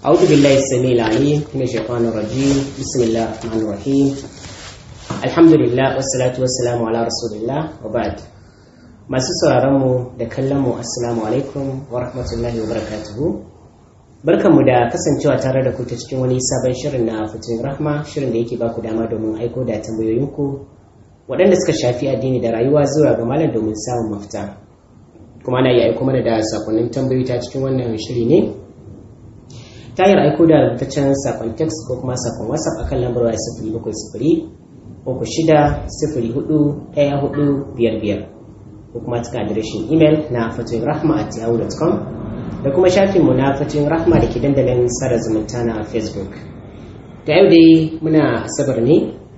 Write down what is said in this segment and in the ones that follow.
أعوذ بالله السميع العليم من الشيطان الرجيم بسم الله الرحمن الرحيم الحمد لله والصلاة والسلام على رسول الله وبعد masu sauraron mu da kallon mu assalamu alaikum wa rahmatullahi wa barakatuhu barkanmu da kasancewa tare da ku ta cikin wani sabon shirin na fitin rahma shirin da yake baku dama domin aiko da tambayoyinku waɗanda suka shafi addini da rayuwa zuwa ga malam domin samun mafita kuma na iya aiko mana da sakonnin tambayoyi ta cikin wannan shiri ne ta hanyar aiko da rubutaccen sakon text ko kuma sakon whatsapp akan lambar waya sifiri bakwai sifiri uku shida sifiri hudu ɗaya hudu biyar biyar ko kuma cikin adireshin imel na fatoyin rahma at yahoo.com da kuma shafinmu na fatoyin rahma da ke dandalin sada zumunta na facebook da yau dai muna asabar ne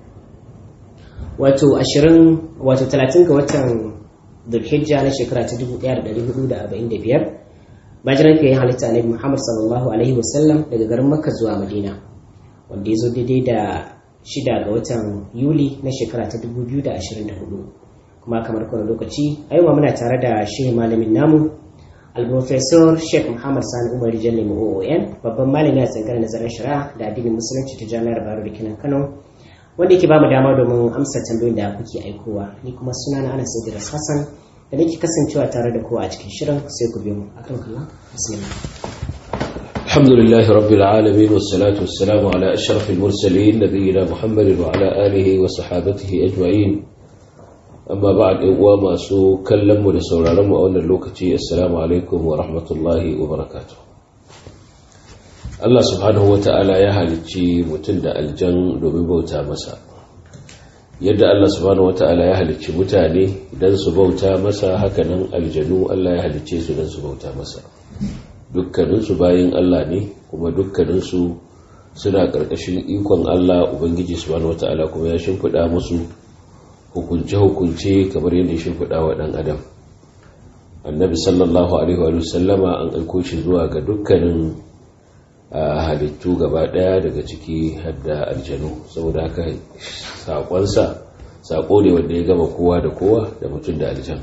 wato ashirin wato talatin ga watan dhulhijja na shekara ta dubu ɗaya da ɗari hudu da arba'in da biyar bajiran fiye halitta annabi muhammad sallallahu alaihi wasallam daga garin makka zuwa madina wanda ya zo daidai da shida ga watan yuli na shekara ta dubu biyu da ashirin da hudu kuma kamar kowane lokaci a yau muna tare da shehi malamin namu al-professor sheikh muhammad sani umar jalle oon babban malami a tsangar nazarin shari'a da addinin musulunci ta jami'ar baro da kinan kano wanda yake bamu dama domin amsa tambayoyin da kuke aikowa ni kuma suna na anas idris hassan da nake kasancewa tare da kowa a cikin shirin sai ku biyo mu akan kallon bismillah الحمد لله رب العالمين والصلاة والسلام على أشرف المرسلين نبينا محمد وعلى آله وصحابته أجمعين أما بعد إقوام سو كلم ولسول علم وأن اللوكتي السلام عليكم ورحمة الله وبركاته Allah subhanahu wa ta'ala ya halicci mutum da aljan domin bauta masa yadda Allah subhanahu wa ta'ala ya halicci mutane don su bauta masa hakanan aljanu Allah ya halicce su don su bauta masa dukkaninsu bayan Allah ne kuma dukkaninsu suna ƙarƙashin ikon Allah Ubangiji subhanahu wa ta'ala kuma ya shimfiɗa musu hukunce-hukunce kamar yadda ya shimfiɗa wa ɗan adam annabi sallallahu alaihi wa sallama an aiko shi zuwa ga dukkanin halittu gaba ɗaya daga ciki hadda aljanu saboda haka saƙonsa saƙo ne wanda ya gama kowa da kowa da mutum da aljan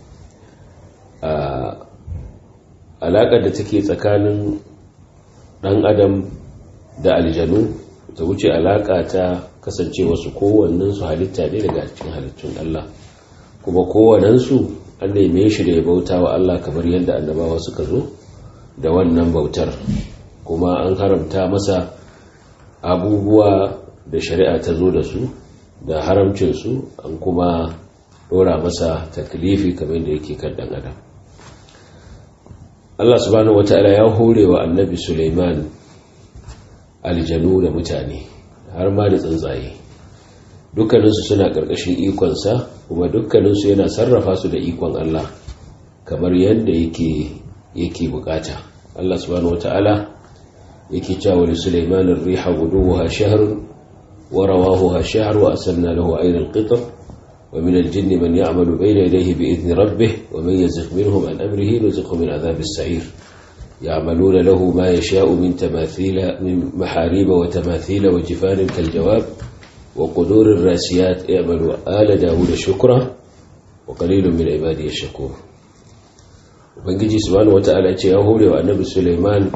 alaƙar da take tsakanin ɗan adam da aljanu ta wuce alaƙa ta kasance wasu kowannensu halitta ne daga cikin halittun Allah kuma kowannensu an neme shi da ya bauta wa Allah kamar yadda annabawa suka zo da wannan bautar kuma an haramta masa abubuwa da shari'a ta zo da su da haramcinsu an kuma ɗora masa taklifi kamar da yake kan ɗan adam Allah subhanahu wata'ala ya hore wa annabi Suleiman aljanu da mutane har ma da tsuntsaye dukkaninsu suna ƙarƙashin ikonsa kuma dukkaninsu yana sarrafa su da ikon Allah kamar yadda yake yake bukata Allah subhanahu wata'ala yake cewa li Sulaiman ar-riha guduha shahr wa rawahuha shahr wa asalna lahu ayna al-qitr wa min al-jinn man ya'malu bayna yadayhi bi idhni rabbih wa man yazigh minhum an amrihi nuzighu min adhab as-sa'ir يعملون له ما يشاء من تماثيل من محاريب وتماثيل وجفان كالجواب وقدور الراسيات اعملوا آل داود شكرا وقليل من عبادي الشكور ubangiji subhanahu wata'ala ce ya hore wa annabi Suleiman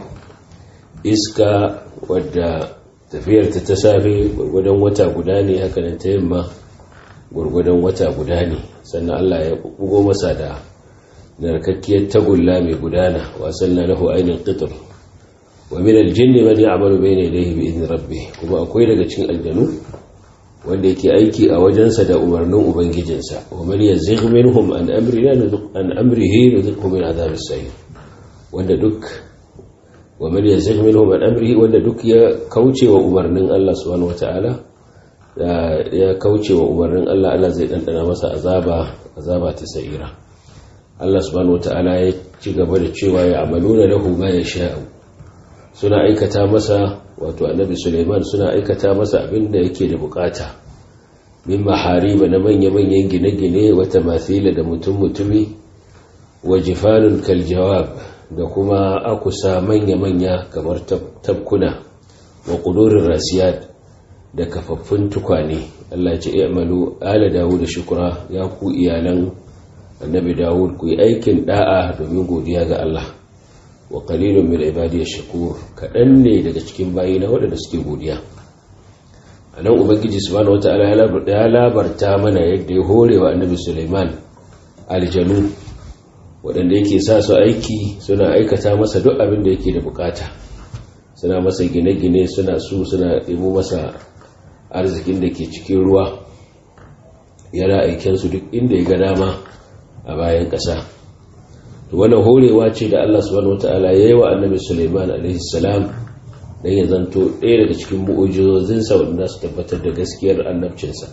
iska wadda tafiyarta ta safe gurgudan wata guda ne haka nan ta yamma gurgudan wata guda ne sannan Allah ya bugo masa da narkakkiyar tagulla mai gudana wasan na lahu ainihin qitr wa min aljinn man ya'malu bayna yadayhi bi idni rabbih kuma akwai daga cikin aljanu wanda yake aiki a wajensa da umarnin ubangijinsa wa man yazigh minhum an amrina an amrihi nuzighu min adhab as-sa'ir wanda duk wa man yazigh minhum an amrihi wanda duk ya kauce wa umarnin Allah subhanahu wataala ya kauce wa umarnin Allah Allah zai dandana masa azaba azaba ta sa'ira Allah subhanahu wataala ya ci gaba da cewa ya amaluna lahu ma yasha'u suna aikata masa wato annabi Suleiman suna aikata masa abin da yake da bukata min mahariba na manya-manyan gine-gine wata mathila da mutum-mutumi wa jifanun kaljawab da kuma akusa manya-manya kamar tabkuna wa ƙudurin rasiyat da kafaffun tukwane Allah ce i'malu ala dawud shukura ya ku iyalan annabi dawud ku yi aikin da'a domin godiya ga Allah wa qalilun min ibadiyash shakur kadan ne daga cikin bayina waɗanda suke godiya anan ubangiji subhanahu wataala ya labarta mana yadda ya hore wa annabi Sulaiman aljanu waɗanda yake sa su aiki suna aikata masa duk abin da yake da bukata suna masa gine-gine suna su suna ɗebo masa arzikin da ke cikin ruwa yana aikensu duk inda ya ga dama a bayan ƙasa to wannan horewa ce da Allah subhanahu wataala ya yi wa annabi Sulaiman alaihi salam dan ya zanto ɗaya daga cikin mu'ujizozinsa wanda su tabbatar da gaskiyar annabcinsa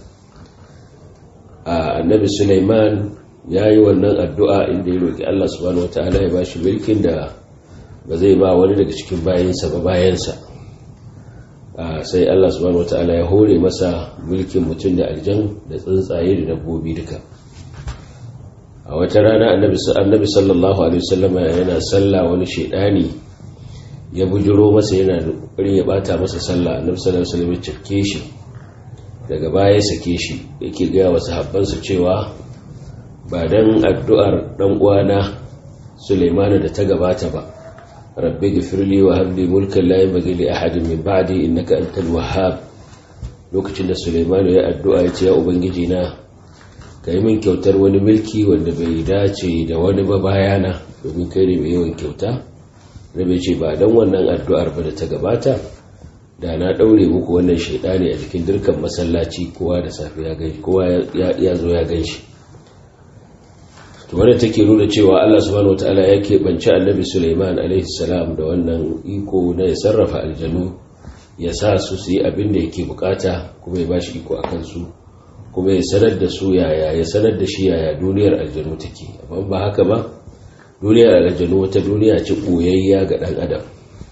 a annabi Sulaiman ya yi wannan addu'a inda ya roƙi Allah subhanahu wataala ya bashi mulkin da ba zai ba wani daga cikin bayansa ba bayansa sai Allah subhanahu wataala ya hore masa mulkin mutum da aljan da tsuntsaye da dabbobi duka a wata rana annabi sallallahu alaihi wasallama yana sallah wani shaidani ya bujiro masa yana kokarin ya bata masa sallah annabi sallallahu alaihi wasallam ya cike shi daga baya sake shi yake ga wasu habbansa cewa ba dan addu'ar dan uwana Sulaiman da ta gabata ba rabbi ghfirli wa habli mulkan la yanbaghi li ahadin min ba'di innaka antal wahhab lokacin da Sulaiman ya addu'a ya ce ya ubangiji na ka yi min kyautar wani milki wanda bai dace da wani ba bayana domin kai ne mai yawan kyauta rabe ce ba don wannan addu'ar ba da ta gabata da na ɗaure muku wannan shaidani a jikin dirkan masallaci kowa da safe ya gan kowa ya zo ya gan shi to wadda take nuna cewa Allah subhanahu wataala ya keɓance annabi Sulaiman alaihi salam da wannan iko na ya sarrafa aljanu ya sa su su yi abin da yake bukata kuma ya bashi iko akan su kuma ya sanar da su yaya ya sanar da shi yaya duniyar aljanu take amma ba haka ba duniyar aljanu wata duniya ce koyayya ga dan adam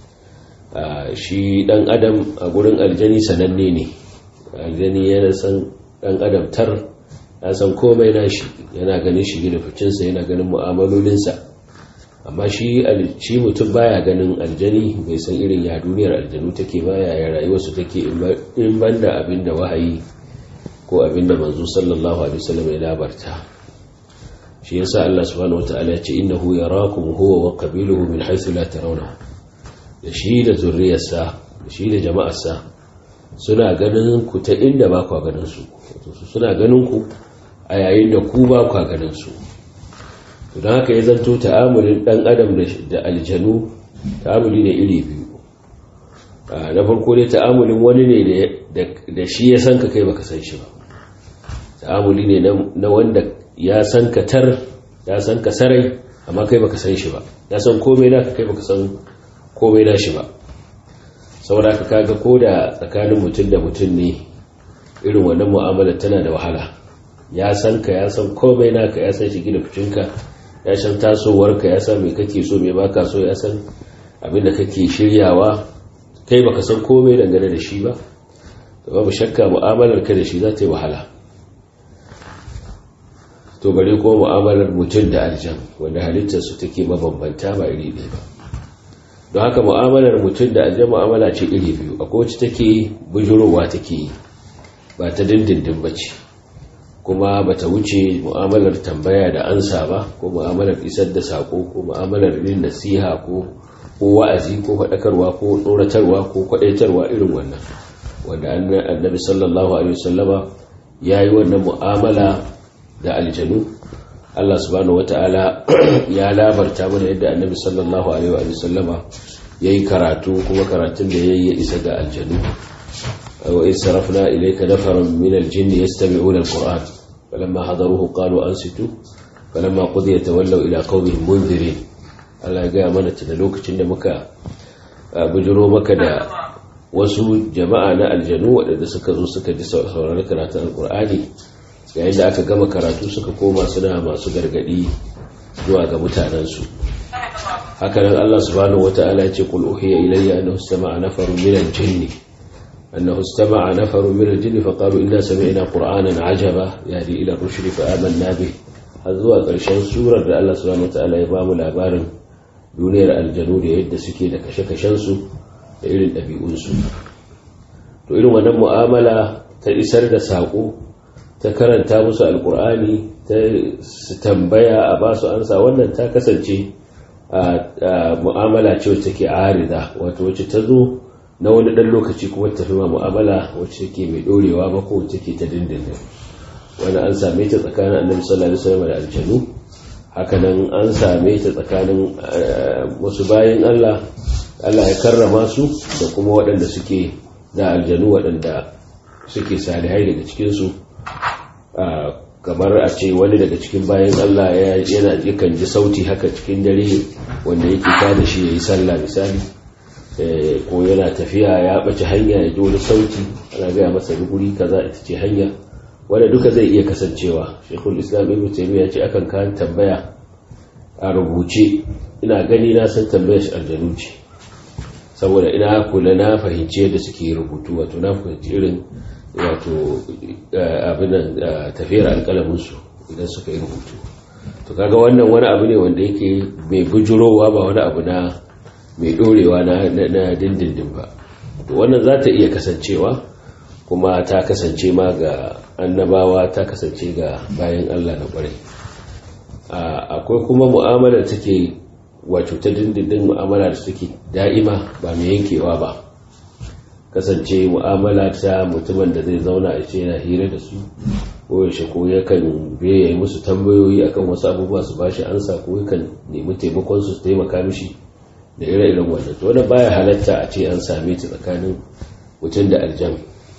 shi dan adam a gurin aljani sananne ne aljani yana san dan adam tar ya san komai nashi yana ganin shi da ficinsa yana ganin mu'amalolinsa amma shi shi mutum baya ganin aljani bai san irin ya duniyar aljanu take baya ya rayuwarsu take in banda abin da wahayi ko abinda manzo sallallahu alaihi wasallam ya labarta shi yasa Allah subhanahu wataala ya ce innahu yarakum huwa wa qabiluhu min haythu la tarawna da shi da zurriyarsa da shi da jama'arsa suna ganin ku ta inda ba ku ganin su suna ganin ku a yayin da ku ba ku ganin su to dan haka ya zanto ta'amulin dan adam da aljanu ta'amuli ne iri biyu na farko dai ta'amulin wani ne da shi ya san ka kai baka san shi ba ta'amuli ne na wanda ya san ka tar ya san ka sarai amma kai baka san shi ba ya san komai naka kai baka san komai na shi ba saboda ka kaga ko da tsakanin mutum da mutum ne irin wannan mu'amala tana da wahala ya san ka ya san komai naka ya san shigi da ficinka ya san tasowarka ya san me kake so me baka so ya san abin da kake shiryawa kai baka san komai dangane da shi ba to babu shakka mu'amalar ka da shi za ta yi wahala to bare ko mu'amalar mutum da aljan wanda halittar su take mabambanta ba iri ɗaya ba don haka mu'amalar mutum da aljan mu'amala ce iri biyu akwai wacce take bujurowa take yi ba ta dindindin ba ce kuma ba ta wuce mu'amalar tambaya da ansa ba ko mu'amalar isar da sako ko mu'amalar yin nasiha ko ko wa'azi ko faɗakarwa ko tsoratarwa ko kwaɗaitarwa irin wannan wanda annabi sallallahu alaihi wasallama ya yi wannan mu'amala da aljanu Allah subhanahu wata'ala ya labarta mana yadda annabi sallallahu alaihi wasallama ya yi karatu kuma karatun da ya yi ya isa ga aljanu wa in sarafna ilayka nafaran min aljinn yastami'una alquran falamma hadaruhu qalu ansitu falamma qudiya tawallaw ila qaumihim munzirin Allah ya gaya mana da lokacin da muka bujiro maka da wasu jama'a na aljanu waɗanda suka zo suka ji saurari karatun alkur'ani yayin da aka gama karatu suka koma suna masu gargadi zuwa ga mutanensu hakanan Allah subhanahu wata'ala ce kul uhiya ilayya annahu istama'a nafarun min al-jinn annahu istama'a nafarun min al-jinn fa qalu inna sami'na qur'anan ajaba yahdi ila ar-rushd fa amanna bih har zuwa ƙarshen surar da Allah subhanahu wata'ala ya bamu labarin duniyar aljanu da yadda suke da kashe-kashensu da irin ɗabi'unsu to irin wannan mu'amala ta isar da saƙo ta karanta musu alƙur'ani ta tambaya a ba su ansa wannan ta kasance mu'amala ce wacce take arida wato wacce ta zo na wani ɗan lokaci kuma ta fi ma mu'amala wacce take mai ɗorewa ba ko wacce take ta dindindin wani an same ta tsakanin annabi sallallahu alaihi wasallam da aljanu hakanan an same ta tsakanin wasu bayan Allah Allah ya karrama su da kuma waɗanda suke da aljanu waɗanda suke salihai daga cikinsu kamar a ce wani daga cikin bayan Allah yana yakan ji sauti haka cikin dare wanda yake tada shi ya yi sallah misali ko yana tafiya ya ɓace hanya ya ji wani sauti ana gaya masa guri kaza ita ce hanya wanda duka zai iya kasancewa shekul islam ibn taymiya ce akan kan tambaya a rubuce ina gani na san tambayar shi aljanu ce saboda ina kula na fahimci yadda suke rubutu wato na fahimci irin wato abinan tafiyar alkalaminsu idan suka yi rubutu to kaga wannan wani abu ne wanda yake mai bujurowa ba wani abu na mai dorewa na dindindin ba to wannan za ta iya kasancewa kuma ta kasance ma ga annabawa ta kasance ga bayan allah na kwarai akwai kuma mu'amalar take wato ta dindindin mu'amala da suke da'ima ba mai yankewa ba kasance mu'amala ta mutumin da zai zauna a ce yana hira da su ko yaushe ko yakan biya yi musu tambayoyi akan wasu abubuwa su bashi ansa ko yakan nemi taimakon su taimaka mishi da ire-iren wannan to wannan baya halatta a ce an same ta tsakanin mutum da aljan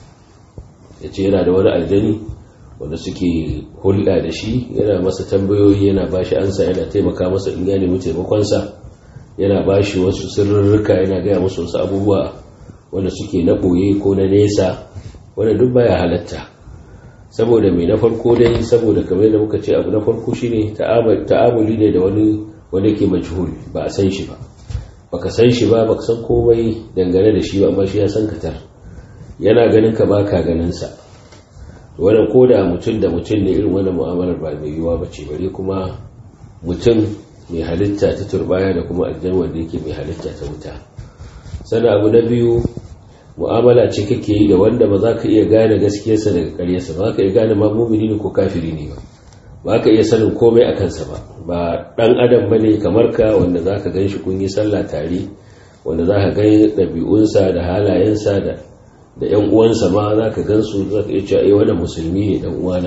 ya ce yana da wani aljani wanda suke hulɗa da shi yana masa tambayoyi yana ba shi ansa yana taimaka masa in ya nemi taimakonsa yana ba shi wasu sirrurruka yana gaya musu wasu abubuwa wanda suke na ɓoye ko na nesa wanda duk baya halatta saboda mai na farko dai saboda kamar da muka ce abu na farko shine ta'amuli ne da wani wanda ke majhul ba a san shi ba baka san shi ba baka san komai dangane da shi ba amma shi ya san katar yana ganin ka baka ganin sa wannan ko da mutum da mutum ne irin wannan mu'amalar ba mai yiwuwa ba ce bare kuma mutum mai halitta ta turbaya da kuma aljan wanda yake mai halitta ta wuta sannan abu na biyu mu'amala ce kake yi da wanda ba za ka iya gane gaskiyarsa daga karyarsa ba za ka iya gane ma mumini ne ko kafiri ne ba ba ka iya sanin komai a kansa ba ba dan adam bane kamar ka wanda za ka gan shi kun yi sallah tare wanda za ka gani ɗabi'unsa da halayensa da da ‘yan uwansa ma za ka gansu za ka iya cewa ai wannan musulmi ne ɗan uwana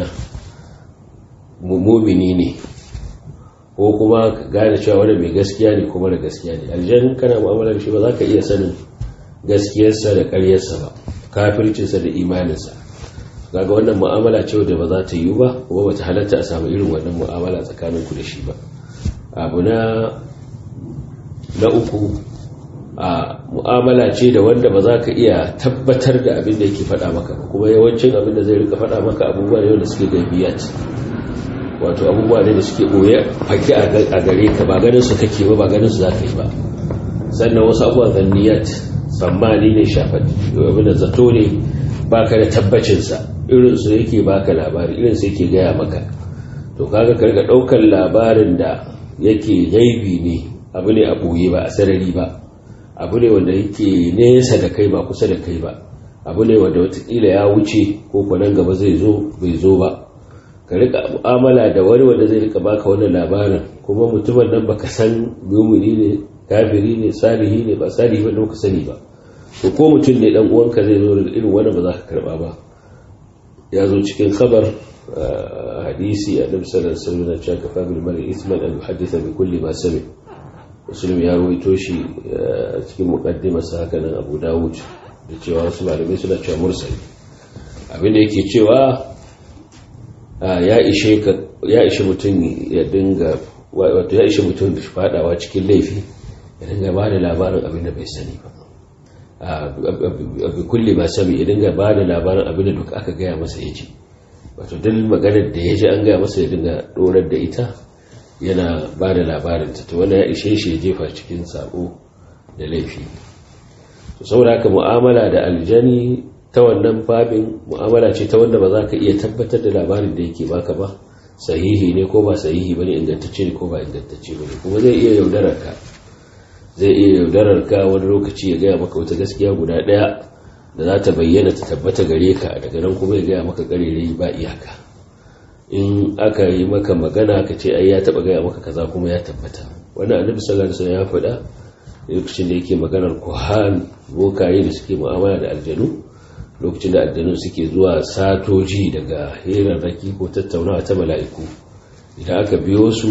mumini ne ko kuma ka gane cewa wani mai gaskiya ne kuma da gaskiya ne aljan kana mu'amalar shi ba za ka iya sanin gaskiyarsa da ƙaryarsa ba kafircinsa da imaninsa kaga wannan mu'amala ce da ba za ta yiwu ba kuma ba ta halatta a samu irin wannan mu'amala tsakanin ku da shi ba abu na na uku a mu'amala ce da wanda ba za ka iya tabbatar da abin da yake faɗa maka ba kuma yawancin abin da zai rika faɗa maka abubuwa ne wanda suke gaibiyat wato abubuwa ne da suke ɓoye fake a gare ka ba ganin su kake ba ba ganin su za ka yi ba sannan wasu abubuwa zanniyat tsammani ne shafat abin da zato ne baka da tabbacinsa irin su yake baka labari irin su yake gaya maka to kaga ka riga ɗaukar labarin da yake gaibi ne abu ne a ɓoye ba a sarari ba abu ne wanda yake nesa da kai ba kusa da kai ba abu ne wanda watakila ya wuce ko kwanan gaba zai zo bai zo ba ka rika mu'amala da wani wanda zai rika baka wannan labarin kuma mutumin nan baka san mumini ne kafiri ne salihi ne ba salihi ba ka sani ba to ko mutum ne dan uwanka zai zo da irin wannan ba za ka karba ba ya zo cikin khabar hadisi a nabi sallallahu alaihi wasallam cewa kafa bil mar'i isman an yuhaddisa bi kulli ma sami muslim ya rawaito shi cikin muqaddimarsa haka nan abu dawud da cewa wasu malamai suna cewa mursali abinda yake cewa ya ishe ka ya ishe mutum ya dinga wato ya ishe mutum da fadawa cikin laifi ya dinga ba da labarin abin da bai sani ba abin kulle ba sami ya dinga ba da labarin abin da duk aka gaya masa ya ji wato duk maganar da ya ji an gaya masa ya dinga dorar da ita yana ba da labarin ta wanda ya ishe shi ya jefa cikin sabo da laifi to saboda haka mu'amala da aljani ta wannan babin mu'amala ce ta wanda ba za ka iya tabbatar da labarin da yake baka ba sahihi ne ko ba sahihi bane ingantacce ne ko ba ingantacce bane kuma zai iya yaudarar ka zai iya yaudarar ka wani lokaci ya gaya maka wata gaskiya guda daya da za ta bayyana ta tabbata gare ka daga nan kuma ya gaya maka karerai ba iyaka in aka yi maka magana ka ce ai ya taba gaya maka kaza kuma ya tabbata wani annabi sallallahu alaihi wasallam ya faɗa lokacin da yake maganar kuhan bokaye da suke mu'amala da aljanu lokacin da aljanu suke zuwa satoji daga hirarraki ko tattaunawa ta mala'iku idan aka biyo su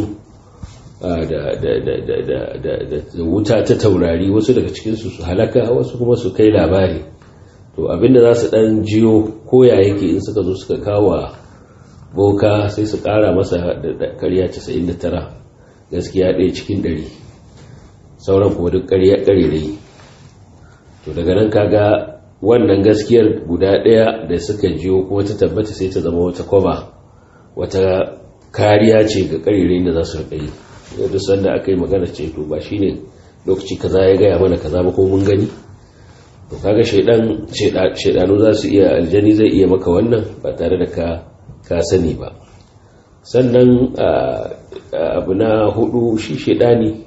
da wuta ta taurari wasu daga cikinsu su halaka wasu kuma su kai labari to abinda za su dan jiyo koya yake in suka zo suka kawo boka sai su kara masa da karya 99 gaskiya ɗaya cikin ɗari sauran kuma duk karya ƙarirai to daga nan kaga wannan gaskiyar guda ɗaya da suka jiyo kuma ta tabbata sai ta zama wata kwaba wata kariya ce ga ƙarirai da za su riƙa yi yadda sanda aka yi magana ce to ba shine lokaci kaza ya gaya mana kaza ba ko mun gani to kaga shaidan shaidanu za su iya aljani zai iya maka wannan ba tare da ka ka sani ba sannan abu na hudu shi shaidani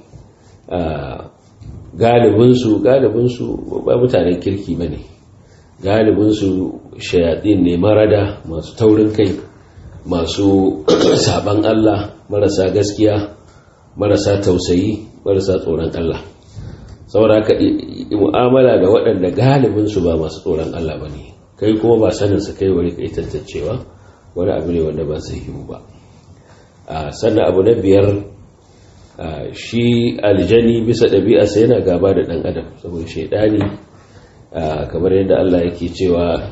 galibinsu galibinsu ba mutanen kirki ba ne galibinsu shayadin ne marada masu taurin kai masu saban Allah marasa gaskiya marasa tausayi marasa tsoron Allah saboda haka mu'amala da waɗanda galibinsu ba masu tsoron Allah ba ne kai kuma ba sanin su kai wani kai tantancewa wani abu ne wanda ba zai yiwu ba sannan abu na biyar shi aljani bisa ɗabi'arsa yana gaba da ɗan adam saboda shaidani kamar yadda Allah yake cewa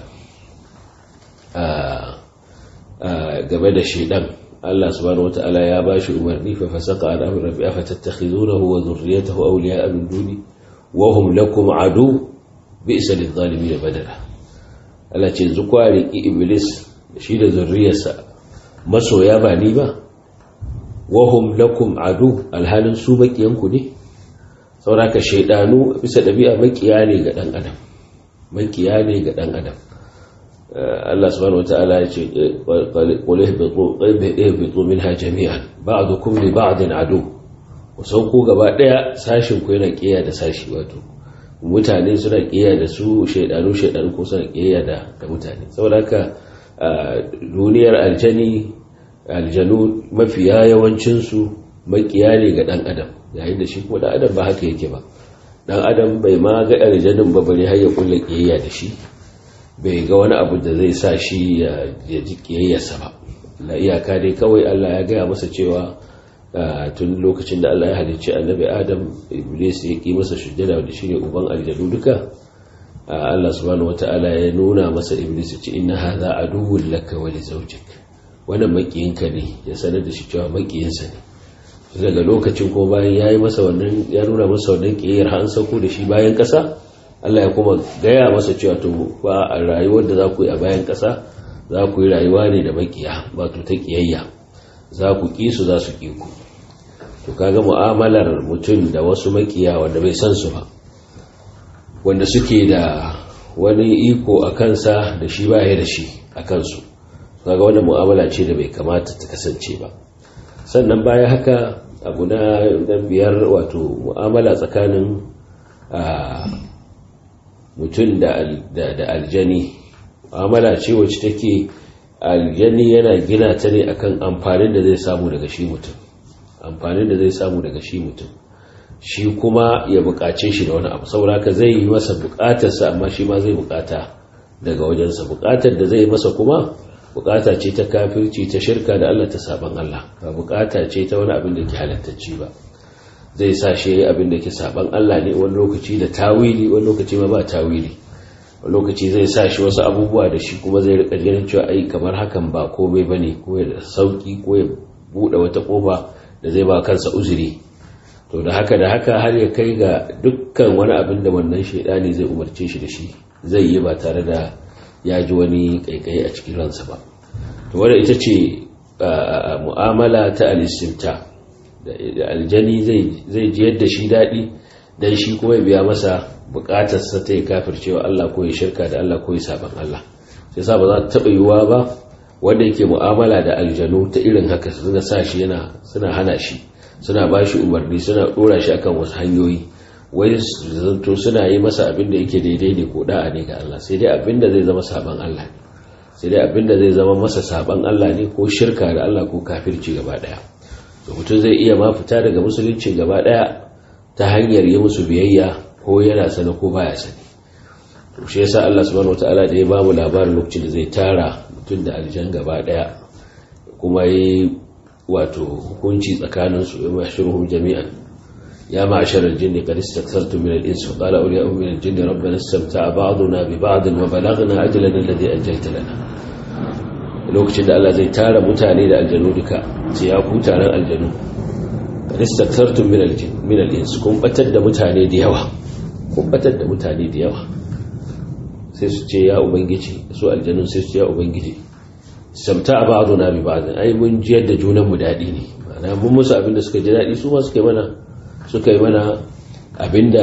game da shaidan Allah subhanahu wata'ala ya ba shi umarni fa fasaka an amri rabbi afa tattakhizunahu wa dhurriyyatahu awliya'a min duni wa hum lakum adu bi'sa lidh-dhalimin badala Allah ce zukwari iblis shi da zurriyarsa masoya ba ni ba wa hum lakum adu alhalin su bakiyanku ne sauraka shaidanu bisa dabi'a makiya ne ga dan adam makiya ne ga dan adam Allah subhanahu wataala ya ce qul ihbitu minha jami'an ba'dukum li ba'din adu ku sauko gaba daya sashin ku yana kiyaye da sashi wato mutane suna kiyaye da su shaidanu shaidanu ko suna kiyaye da da mutane saboda haka duniyar aljani aljanu mafiya yawancin su makiya ne ga dan adam yayin da shi kuma dan adam ba haka yake ba dan adam bai ma ga aljanin ba bare har ya kulle kiyayya da shi bai ga wani abu da zai sa shi ya ji kiyayyarsa ba la iyaka dai kawai Allah ya gaya masa cewa tun lokacin da Allah ya halicci annabi Adam Iblis ya ki masa sujjada da shine uban aljanu duka Allah subhanahu wataala ya nuna masa Iblis ya ce inna hadha aduwwun laka wa li zawjik wannan makiyinka ne ya sanar da shi cewa makiyinsa ne daga lokacin ko bayan yayi masa wannan ya nuna masa wannan kiyayyar har an sauko da shi bayan kasa Allah ya kuma gaya masa cewa to ba a rayuwar da za ku yi a bayan ƙasa za ku yi rayuwa ne da makiya wato ta kiyayya za ku ƙi su za su ƙi ku to kaga mu'amalar mutum da wasu makiya wanda bai san su ba wanda suke da wani iko a kansa da shi baya da shi a kansu kaga wannan mu'amala ce da bai kamata ta kasance ba sannan baya haka abu na biyar wato mu'amala tsakanin mutum da aljani amala ce wacce take aljani yana gina ta ne akan amfanin da zai samu daga shi mutum amfanin da zai samu daga shi mutum shi kuma ya bukace shi da wani abu sauraka zai yi masa bukatarsa amma shi ma zai bukata daga wajensa bukatar da zai masa kuma bukata ce ta kafirci ta shirka da Allah ta saban Allah ba bukata ce ta wani abin da ke halattacci ba zai sa shi abin da ke saban Allah ne wani lokaci da tawili wani lokaci ma ba tawili wani lokaci zai sa shi wasu abubuwa da shi kuma zai rika ganin cewa ai kamar hakan ba komai bane ko ya sauki ko ya bude wata kofa da zai ba kansa uzuri to da haka da haka har ya kai ga dukkan wani abin da wannan shaidani zai umarce shi da shi zai yi ba tare da ya ji wani kaikai a cikin ransa ba to wanda ita ce mu'amala ta al-istimta da aljani zai ji yadda shi daɗi don shi kuma ya biya masa buƙatarsa ta yi kafircewa Allah ko ya shirka da Allah ko ya saban Allah sai sa ba za ta taɓa yiwuwa ba wanda yake mu'amala da aljanu ta irin haka suna sa shi yana suna hana shi suna ba shi umarni suna ɗora shi akan wasu hanyoyi wai zanto suna yi masa abin da yake daidai ne ko da'a ne ga Allah sai dai abin da zai zama saban Allah ne sai dai abin da zai zama masa saban Allah ne ko shirka da Allah ko kafirci gaba ɗaya da mutum zai iya ma fita daga musulunci gaba daya ta hanyar yi musu biyayya ko yana sani ko baya sani to shi yasa Allah subhanahu wataala da ya ba mu labarin lokacin da zai tara mutum da aljan gaba daya kuma yi wato hukunci tsakanin su ya mashiruhum jami'an ya ma'ashar al-jinn qad istakthartum min al-ins wa qala awliya'u min al-jinn rabbana istamta'a ba'duna bi ba'd wa balaghna ajalana alladhi ajjalta lana lokacin da Allah zai tara mutane da aljanu duka sai ya ku taron aljanu qad istakthartum min al-jinn min al-ins kun batar da mutane da yawa kun batar da mutane da yawa sai su ce ya ubangiji su aljanun sai su ce ya ubangiji samta a ba'adu na bi ba'adun ai mun jiyar da junanmu daɗi ne ma'ana mun musu abinda suka ji daɗi su ma suka yi mana suka yi mana abinda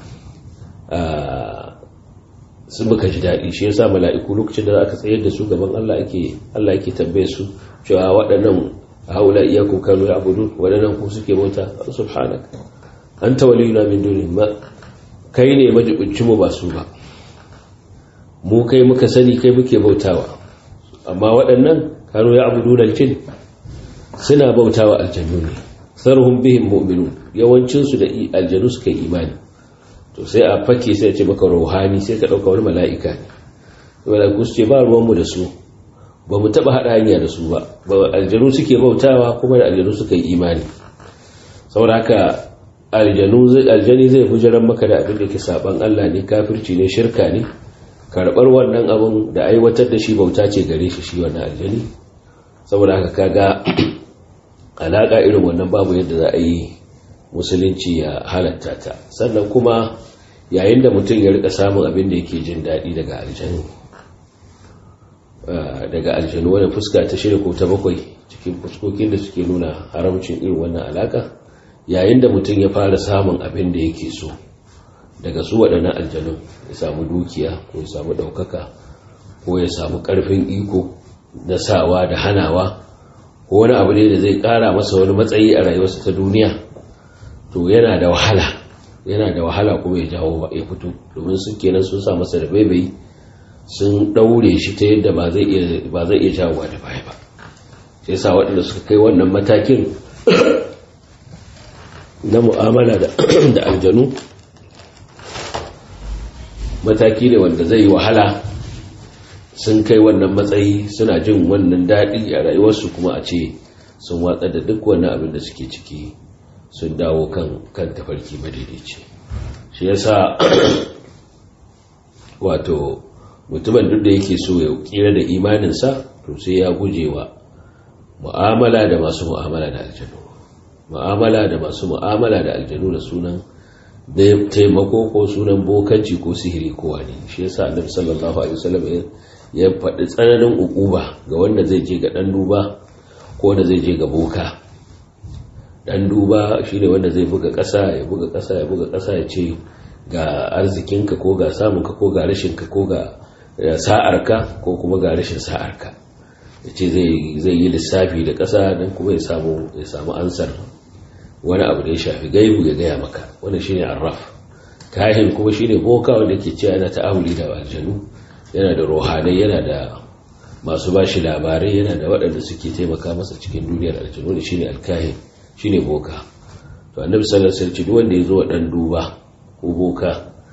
sun muka ji daɗi shi yasa mala'iku lokacin da aka tsayar da su gaban Allah ake Allah yake tambaye su cewa waɗannan haula iyakum kanu ya'budun waɗannan ku suke bauta subhanaka anta waliyuna min dunihim ma kai ne majibincin mu ba su ba mu kai muka sani kai muke bautawa amma waɗannan kanu ya abu dunar jin suna bautawa aljannu ne sarhun bihin mu'minun yawancinsu da aljanu suka yi imani to sai a fake sai a ce maka ruhani sai ka ɗauka wani mala'ika ne mala'iku su ce ba ruwanmu da su ba mu taɓa haɗa hanya da su ba aljanu suke bautawa kuma da aljanu suka yi imani saboda haka aljani zai fi jiran maka da abin da ke saban Allah ne kafirci ne shirka ne karɓar wannan abin da aiwatar da shi bauta ce gare shi shi wannan aljani saboda haka kaga alaƙa irin wannan babu yadda za a yi musulunci ya halatta ta sannan kuma yayin da mutum ya rika samun abin da yake jin daɗi daga aljanu daga aljanu wani fuska ta shirya ko ta bakwai cikin fuskokin da suke nuna haramcin irin wannan alaƙa yayin da mutum ya fara samun abin da yake so daga su waɗannan aljanun ya samu dukiya ko ya samu ɗaukaka ko ya samu ƙarfin iko na sawa da hanawa ko wani abu ne da zai ƙara masa wani matsayi a rayuwarsa ta duniya to yana da wahala yana da wahala kuma ya jawo ya fito domin sun kenan sun sa masa da baibai sun ɗaure shi ta yadda ba zai iya jawowa da baya ba sai sa waɗanda suka kai wannan matakin na mu'amala da aljanu mataki ne wanda zai yi wahala sun kai wannan matsayi suna jin wannan daɗi a rayuwarsu kuma a ce sun watsa da duk wannan abin da suke ciki sun dawo kan kan tafarki madaidaici shi yasa wato mutumin duk da yake so ya kira da imaninsa to sai ya guje wa mu'amala da masu mu'amala da aljanu mu'amala da masu mu'amala da aljanu da sunan da taimako ko sunan bokanci ko sihiri ko wani shi yasa annabi sallallahu alaihi wasallam ya faɗi tsananin ukuba ga wanda zai je ga dan duba ko wanda zai je ga boka dan duba shine wanda zai buga ƙasa ya buga ƙasa ya buga ƙasa ya ce ga arzikinka ko ga samunka ko ga rashinka ko ga sa'arka ko kuma ga rashin sa'arka ya ce zai yi lissafi da ƙasa don kuma ya samu ya samu ansar wani abu da ya shafi gaibu ya gaya maka wani shine arraf kahin kuma shine boka wanda ke cewa yana ta'amuli da aljanu yana da rohanai yana da masu bashi labarai yana da waɗanda suke taimaka masa cikin duniyar aljanu wanda shine alkahin shine boka to annabi sallallahu alaihi wasallam duk wanda ya zo dan duba ko boka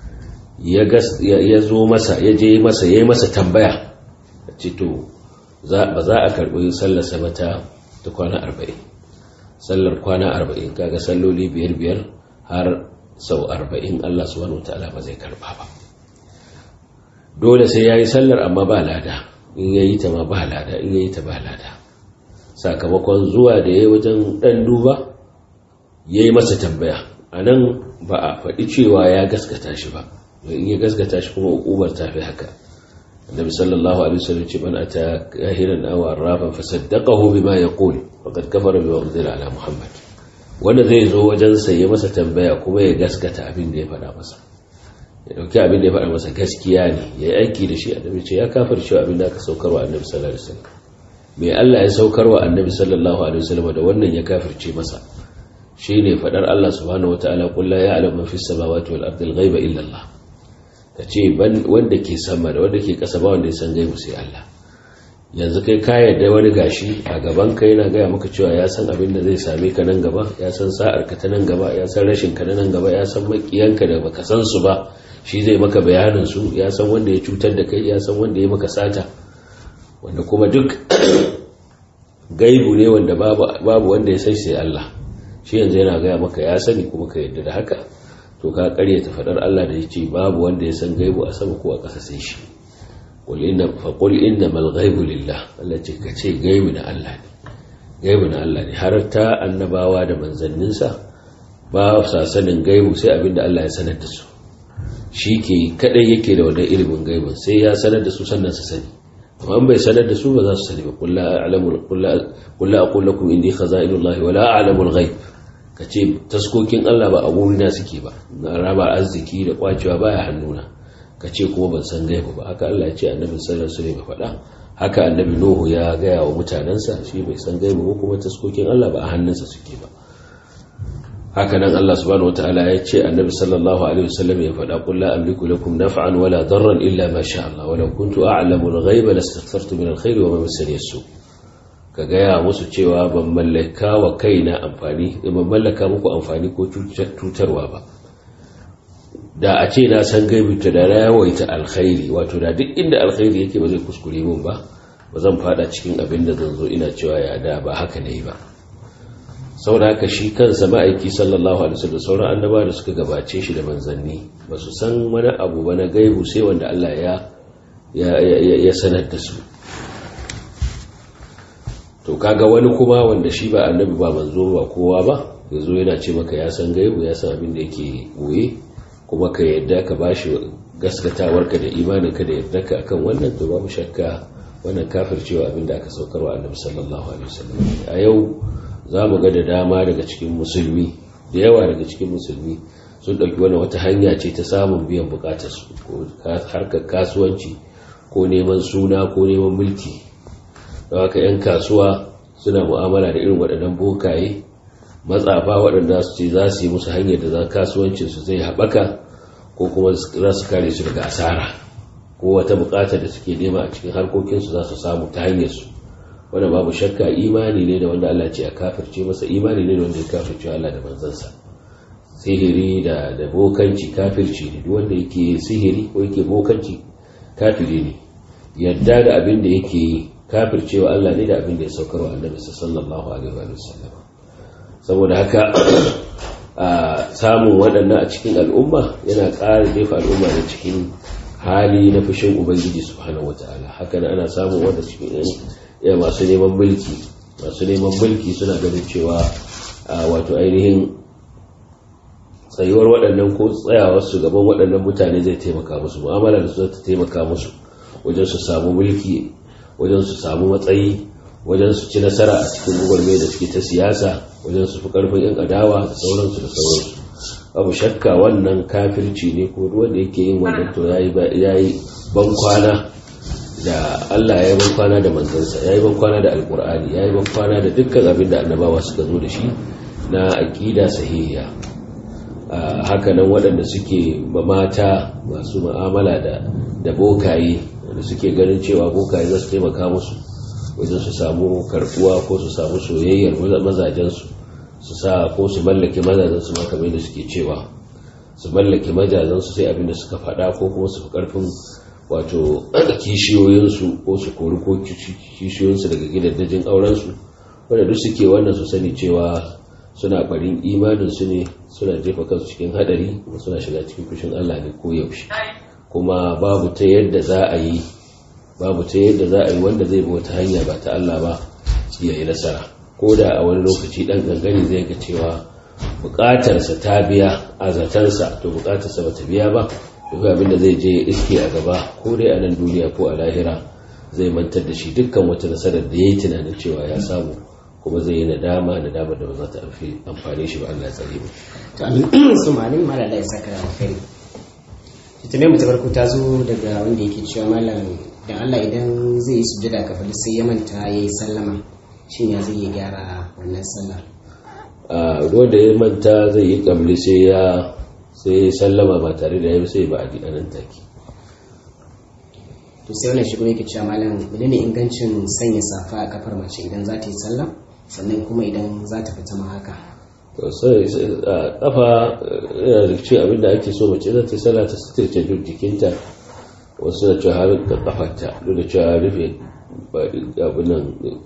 ya zo masa ya je masa yayi masa tambaya ce to ba za a karɓi sallarsa ba ta kwana arba'in sallar kwana arba'in kaga salloli biyar biyar har sau arba'in Allah subhanahu wa ta'ala ba zai karba ba dole sai ya yi sallar amma ba lada in ya yi ta ma ba lada in ya yi ta ba lada sakamakon zuwa da ya yi wajen ɗan duba ya yi masa tambaya a nan ba a faɗi cewa ya gaskata shi ba in ya gaskata shi kuma hukumar ta fi haka النبي صلى الله عليه وسلم من أتى كاهنا أو عرافا فصدقه بما يقول فقد كفر بما أنزل على محمد wanda zai zo wajensa ya masa tambaya kuma ya gaskata abin da ya faɗa masa ya ɗauki abin da ya faɗa masa gaskiya ne ya yi aiki da shi annabi ce ya kafar cewa abin da aka saukarwa annabi sallallahu alaihi wasallam mai Allah ya saukarwa annabi sallallahu alaihi wasallam da wannan ya kafirce masa shine faɗar Allah subhanahu wataala qul la ya'lamu man fis samawati wal ardi al ghaiba illa Allah ka ce wanda ke sama da wanda ke ƙasa ba wanda ya san gaibu sai Allah yanzu kai ka yarda wani gashi a gaban ka yana gaya maka cewa ya san abin da zai same ka nan gaba ya san sa'ar ka ta nan gaba ya san rashin ka nan gaba ya san makiyanka da baka san su ba shi zai maka bayanin su ya san wanda ya cutar da kai ya san wanda ya maka sata wanda kuma duk gaibu ne wanda babu wanda ya sai sai Allah shi yanzu yana gaya maka ya sani kuma ka yarda da haka to ka karyata fadar Allah da yace babu wanda ya san gaibu a sama ko a ƙasa sai shi qul inna fa qul innamal ghaibu lillah Allah ce ka ce gaibu na Allah ne gaibu na Allah ne har ta annabawa da manzanninsa ba sa sanin gaibu sai abinda Allah ya sanar da su shi ke kadai yake da wannan ilimin gaibin sai ya sanar da su sannan su sani amma bai sanar da su ba za su sani ba kullu a'lamu kullu aqul lakum indi khaza'inullahi wa la a'lamu al-ghaib kace taskokin Allah ba a gurina suke ba na raba arziki da kwacewa baya hannuna kace kuma ban san gaibu ba haka Allah ya ce annabi sallallahu alaihi wasallam faɗa haka annabi nuhu ya gaya wa mutanansa shi bai san gaibu ko kuma taskokin Allah ba a hannunsa suke ba haka nan Allah subhanahu wataala ya ce annabi sallallahu alaihi wasallam ya faɗa qul la amliku lakum naf'an wala darran illa ma sha Allah wa law kuntu a'lamu al-ghaiba lastaghfartu min al-khair wa ma massani as ka gaya musu cewa ban mallaka wa kaina amfani ban mallaka muku amfani ko cutarwa ba da a ce na san gaibi ta da yawaita alkhairi wato da duk inda alkhairi yake ba zai kuskure min ba ba zan fada cikin abin da zan zo ina cewa ya da ba haka ne ba saboda haka shi kansa ma'aiki sallallahu alaihi wasallam sauran annaba da suka gabace shi da manzanni ba su san wani abu ba na gaibu sai wanda Allah ya ya sanar da su to kaga wani kuma wanda shi ba annabi ba manzo ba kowa ba yazo yana ce maka ya san gaibu ya san abin da yake goye kuma ka yadda ka bashi gaskatawarka da imaninka da yadda ka akan wannan to babu shakka wannan kafircewa abin da aka saukarwa annabi sallallahu alaihi wasallam a yau za mu ga da dama daga cikin musulmi da yawa daga cikin musulmi sun ɗauki wani wata hanya ce ta samun biyan bukatarsu ko harkar kasuwanci ko neman suna ko neman mulki da haka 'yan kasuwa suna mu'amala da irin waɗannan bokaye matsafa waɗanda su ce za su yi musu hanyar da za kasuwancinsu zai haɓaka ko kuma za su kare su daga asara ko wata bukatar da suke nema a cikin harkokinsu za su samu ta hanyarsu wanda babu shakka imani ne da wanda Allah ce a kafirce masa imani ne da wanda ya kafirce Allah da manzansa sihiri da da bokanci kafirci ne duk wanda yake sihiri ko yake bokanci kafiri ne yadda da abin da yake yi kafircewa Allah ne da abin da ya saukarwa annabi sallallahu alaihi wa sallam saboda haka a samun waɗannan a cikin al'umma yana ƙara jefa al'umma da cikin hali na fushin ubangiji subhanahu wataala haka ana samun wanda cikin ya masu neman mulki masu neman mulki suna ganin cewa wato ainihin tsayuwar waɗannan ko tsayawarsu gaban waɗannan mutane zai taimaka musu mu'amala da su zai taimaka musu wajen su samu mulki wajen su samu matsayi wajen su ci nasara a cikin gwagwarmai da suke ta siyasa wajen su fi ƙarfin yan adawa da sauransu da sauransu abu shakka wannan kafirci ne ko wanda yake yin wannan to ya yi ban kwana da Allah ya yi ban kwana da manzansa ya yi ban kwana da alkur'ani ya yi ban kwana da dukkan abin da annabawa suka zo da shi na aƙida sahihiya hakanan waɗanda suke mata masu ma'amala da da bokaye wanda suke ganin cewa bokaye za su taimaka musu wajen su samu karbuwa ko su samu soyayyar mazajensu su sa ko su mallake mazajensu ma kamar da suke cewa su mallake mazajensu sai abin da suka faɗa ko kuma su fi ƙarfin wato kishiyoyinsu ko su kori ko kishiyoyinsu daga gidajen aurensu wanda duk suke wannan su sani cewa suna barin imaninsu ne suna jefa kansu cikin hadari kuma suna shiga cikin fushin Allah ne ko yaushe kuma babu ta yadda za a yi babu ta yadda za a yi wanda zai bi wata hanya ba ta Allah ba ya yi nasara ko da a wani lokaci dan gangani zai ga cewa bukatarsa ta biya a zatansa to bukatarsa ba ta biya ba duk abin da zai je iske a gaba ko dai a nan duniya ko a lahira zai mantar da shi dukkan wata nasarar da ya yi tunanin cewa ya samu kuma zai yi nadama nadama da ba za ta amfani shi ba Allah ya tsare mu to amin su malin mala da ya saka alkhairi tutume mu ta farko ta zo daga wanda yake cewa malam dan Allah idan zai yi sujjada ka fadi sai ya manta yayi sallama shin ya zai gyara wannan sallah a wanda ya manta zai yi kabli sai ya sai sallama ba tare da ya sai ba a nan take to sai wannan shigo yake cewa malam menene ingancin sanya safa a kafar mace idan za ta yi sallah sannan kuma idan za ta fita ma haka to sai a kafa yana da ce abinda ake so mace za ta yi sallah ta sitirce duk jikinta wasu da cewa har da kafarta duk da cewa rufe abin nan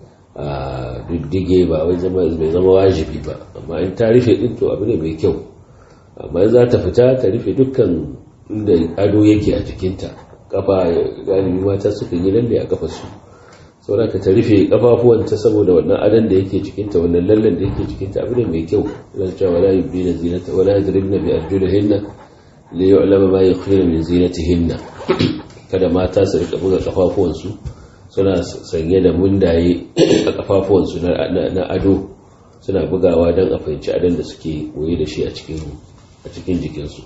a diddige ba wai zama bai zama wajibi ba amma in ta rufe din to abu ne mai kyau amma in za ta fita ta rufe dukkan inda ado yake a jikinta kafa galibi mata suka yi lalle a kafa su saboda ta rufe kafafuwanta saboda wannan adon da yake jikinta wannan lallen da yake jikinta abu ne mai kyau yana cewa wala yubdina zinata wala yadribna bi arjulihinna li yu'lama ma yukhfina min zinatihinna kada mata su rika buga kafafuwansu suna sanye da mundaye a kafafuwansu na ado suna bugawa don a fahimci adon da suke goye da shi a cikin jikinsu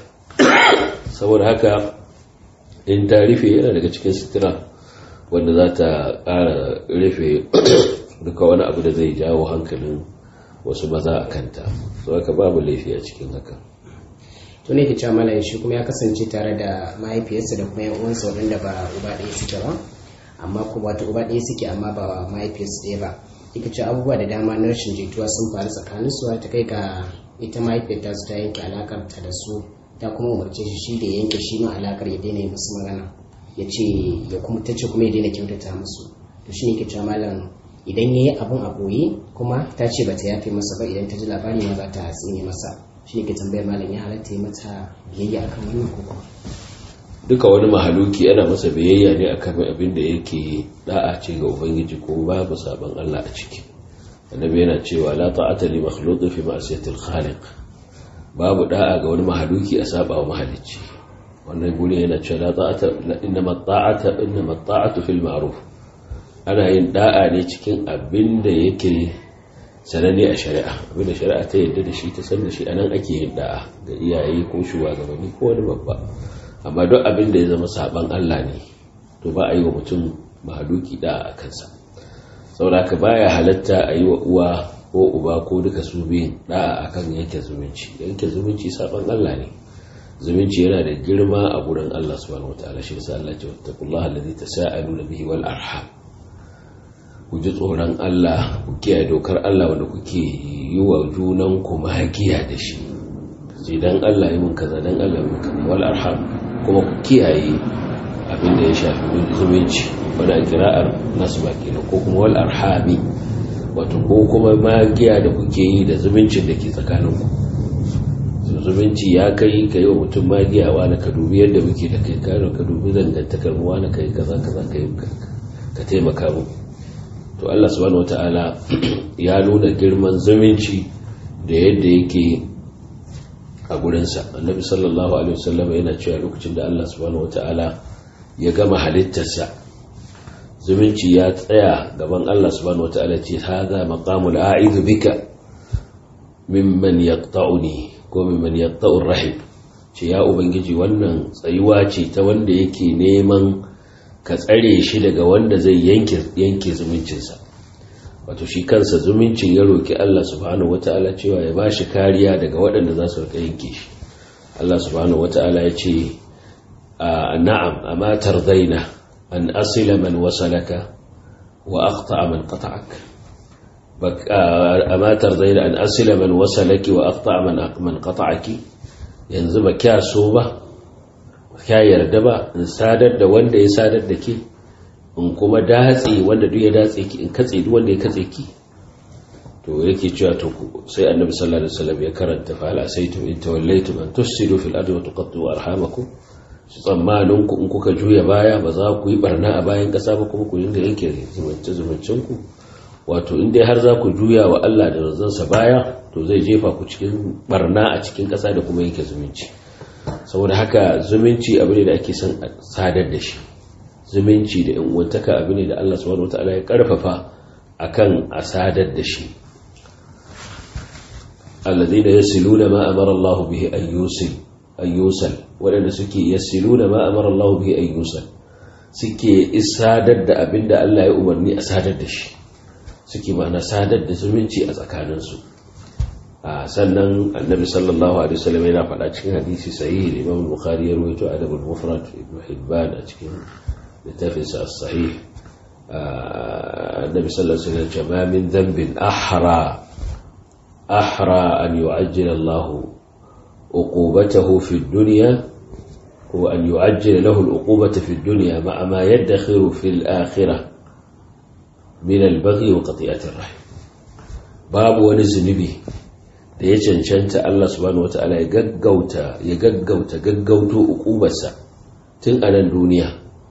saboda haka in ta rufe yana daga cikin sutura wanda za ta ƙara rufe duka wani abu da zai jawo hankalin wasu maza a kanta su haka babu laifi a cikin haka to ne ke cewa malayin shi kuma ya kasance tare da mahaifiyarsa da kuma yan uwansa waɗanda ba uba ɗaya suke ba amma kuma wato uba ɗaya suke amma ba mahaifiyarsu ɗaya ba ita ce abubuwa da dama na rashin jituwa sun faru tsakanin su ta kai ga ita mahaifiyar ta ta yanke alakar ta da su ta kuma umarce shi shi da yanke shi ma alakar ya daina musu magana ya ce ya kuma ta ce kuma ya daina kyautata musu to shi ne ke cewa malam idan ya yi abun a ɓoye kuma ta ce ba ta yafe masa ba idan ta ji labari ma za ta tsine masa shi ne ke tambayar malam ya halatta ya mata biyayya akan wannan ko kuma duka wani mahaluki yana masa biyayya ne akan abin da yake da'a ce ga ubangiji ko babu sabon Allah a ciki annabi yana cewa la ta'ata li makhluqin fi ma'siyati al-khaliq babu da'a ga wani mahaluki a saba wa mahalicci wannan guri yana cewa la ta'ata inma ta'ata inma ta'atu fil ma'ruf ana yin da'a ne cikin abin da yake sananne a shari'a abin da shari'a ta yarda da shi ta san da shi anan ake yin da'a ga iyaye ko shugabanni ko wani babba amma duk abin da ya zama saban Allah ne to ba a yi wa mutum mahaluki da a kansa saboda ka baya halatta a yi wa uwa ko uba ko duka su biyun da'a akan yanke zumunci yanke zumunci saban Allah ne zumunci yana da girma a gurin Allah subhanahu wataala shi yasa Allah ya ce wattaqullaha allazi tasaaluna bihi wal arham ku ji tsoron Allah ku kiyaye dokar Allah wanda kuke yi wa junan ku magiya da shi sai dan Allah yi mun kaza dan Allah yi mun kaza wal arham kuma ku kiyaye abin da ya shafi zumunci wadda kira'ar nasu ba kenan ko kuma wal arhami wato ko kuma magiya da kuke yi da zumuncin da ke tsakaninku zumunci ya kai ka yi wa mutum magiya wani ka dubi yadda muke da kai kano ka dubi zangantakar mu wani ka yi kaza kaza ka yi ka taimaka mu to Allah subhanahu wataala ya nuna girman zumunci da yadda yake a gurinsa annabi sallallahu alaihi wasallam yana cewa lokacin da Allah subhanahu wataala ya gama halittarsa zumunci ya tsaya gaban Allah subhanahu wataala ce hadha maqamul a'idhu bika mimman yaqta'uni ko mimman yaqta'ur rahim ce ya ubangiji wannan tsayuwa ce ta wanda yake neman ka tsare shi daga wanda zai yanke yanke zumuncinsa wato shi kansa zumuncin ya roki Allah subhanahu wata'ala cewa ya bashi kariya daga waɗanda za su rika yanke shi Allah subhanahu wata'ala ya ce na'am amma tardaina an asila man wasalaka wa aqta'a man qata'ak amma tardaina an asila man wasalaki wa aqta'a man man qata'aki yanzu ba kya so ba kya yarda ba in sadar da wanda ya sadar da ke in kuma datse wanda duk ya datse ki in katse duk wanda ya katse ki to yake cewa to sai annabi sallallahu alaihi wasallam ya karanta fa hal asaytum in tawallaytum an tufsidu fil ardi wa tuqattu arhamakum su tsammanin ku in kuka juya baya ba za ku yi barna a bayan kasa ba kuma ku dinga yanke zumunci zumuncin ku wato in dai har za ku juya wa Allah da razansa baya to zai jefa ku cikin barna a cikin kasa da kuma yanke zumunci saboda haka zumunci abu ne da ake son sadar da shi zumunci da uwantaka abu ne da Allah subhanahu wataala ya karfafa akan asadar da shi alladhina yasiluna ma amara Allah bihi an yusil an yusal wadanda suke yasiluna ma amara Allah bihi an yusal suke isadar da abinda Allah ya umarni a sadar da shi suke ma'ana sadar da zumunci a tsakaninsu sannan annabi sallallahu alaihi wasallam yana faɗa cikin hadisi sahih Imam Bukhari ya rawaito adabul mufrad Ibn Hibban a cikin littafinsa as-sahih annabi sallallahu alaihi wasallam ma min dhanbin ahra ahra an yu'ajjila Allah uqubatahu fi ad-dunya wa an yu'ajjila lahu al-uqubata fi ad-dunya ma'a ma yadkhiru fi al-akhirah min al-baghi wa qati'ati ar-rahim babu wani zunubi da ya cancanta Allah subhanahu wata'ala ya gaggauta ya gaggauta gaggauto ukubarsa tun a nan duniya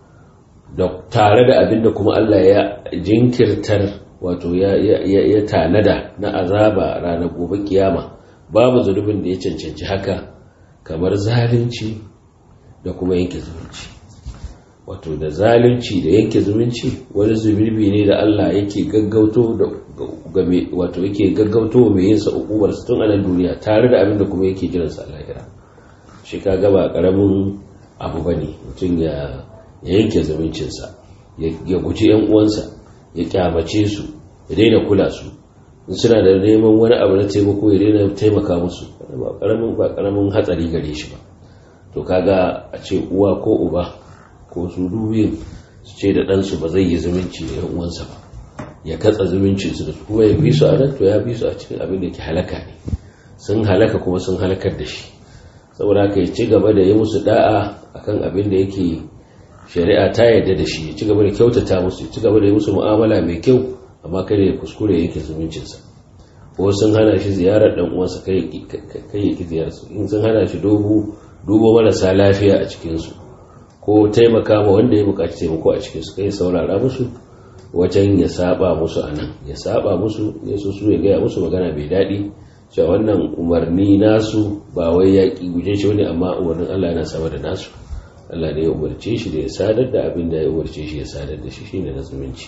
da tare da abinda kuma Allah ya jinkirtar wato ya, ya, tanada na azaba ranar gobe kiyama babu zunubin da ya cancanci haka kamar zalunci da kuma yanke zumunci wato da zalunci da yanke zumunci wani zunubi ne da Allah yake gaggauto da wato yake gaggauto mai yin sa ukubar sa tun a nan duniya tare da abin da kuma yake jiran sa lahira shi ka gaba karamin abu bane mutum ya yanke zumuncin sa ya guji yan uwansa ya kyamace su ya daina kula su in suna da neman wani abu na taimako ya daina taimaka musu ba karamin ba karamin hatsari gare shi ba to kaga a ce uwa ko uba ko su dubiyin su ce da ɗansu ba zai yi zumunci da yan uwansa ba ya katsa zumuncinsu da su kuma ya bi su a nan to ya bi su a cikin abin da ke halaka ne sun halaka kuma sun halakar da shi saboda haka ya ci gaba da yi musu da'a akan abin da yake shari'a ta yarda da shi ya ci gaba da kyautata musu ya ci gaba da yi musu mu'amala mai kyau amma kada ya kuskure yake zumuncinsa ko sun hana shi ziyarar dan uwansa kai ya ki ziyararsu in sun hana shi dubo dubo marasa lafiya a cikinsu ko taimaka ma wanda ya buƙaci taimako a cikinsu kai saurara musu wajen ya saba musu a nan ya saba musu ya so su ya gaya musu magana mai daɗi cewa wannan umarni nasu ba wai ya ƙi guje shi wani amma umarnin Allah yana sama da nasu Allah ne ya umarce shi da ya sadar da abin da ya umarce shi ya sadar da shi shine na zumunci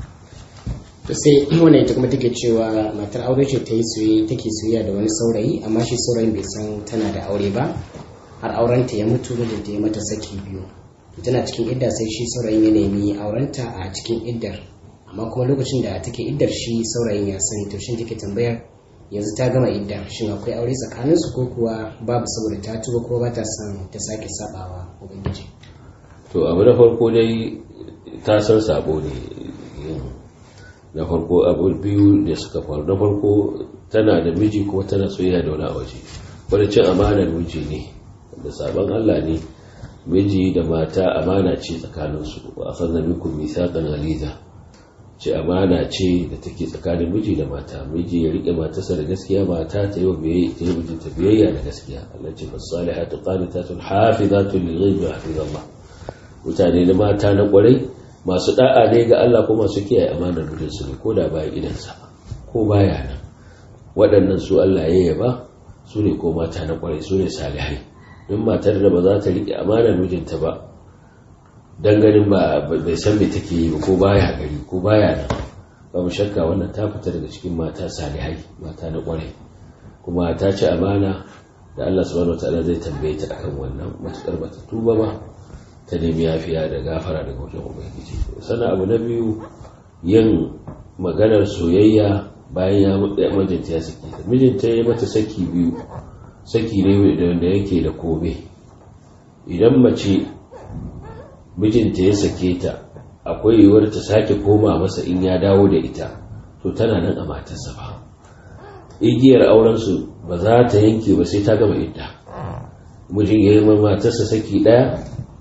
to sai wannan ita kuma take cewa matar aure ce ta yi soyayya take soyayya da wani saurayi amma shi saurayin bai san tana da aure ba har aurenta ya mutu mijinta ya mata saki biyu tana cikin idda sai shi saurayin ya nemi aurenta a cikin iddar amma kuma lokacin da take iddar shi saurayin ya sani to shin take tambayar yanzu ta gama iddar shin akwai aure tsakanin su ko kuwa babu saboda ta tuba ko ba ta son ta sake sabawa ubangiji to abu na farko dai ta san sabo ne na farko abu biyu da suka faru na farko tana da miji kuma tana soyayya da wani a waje wani cin amanar miji ne da sabon Allah ne miji da mata amana ce tsakaninsu wa akhadna minkum mithaqan ghaliza ce amana ce da take tsakanin miji da mata miji ya rike matarsa da gaskiya mata ta yi wa biyayya ta yi mijinta biyayya da gaskiya Allah ce fasalihatu qanitatun hafizatun lil ghaibi hafizallah mutane da mata na kwarai masu da'a ne ga Allah ko masu kiyaye amanar mijinsu ne ko da baya idansa ko baya nan waɗannan su Allah ya yaba su ne ko mata na kwarai su ne salihai in matar da ba za ta riƙe amanar mijinta ba don ganin ba bai san me take yi ba ko baya gari ko baya nan ba mu shakka wannan ta fita daga cikin mata salihai mata na kwarai kuma ta ci amana da Allah subhanahu wataala zai tambaye ta akan wannan matukar bata tuba ba ta nemi yafiya da gafara daga wajen ubangiji sannan abu na biyu yin maganar soyayya bayan ya mijinta ya saki mijinta ya mata saki biyu saki ne wanda yake da kome idan mace mijinta ya sake ta akwai yiwuwar ta sake koma masa in ya dawo da ita to tana nan a matarsa ba igiyar aurensu ba za ta yanke ba sai ta gama idda mijin ya yi matarsa saki ɗaya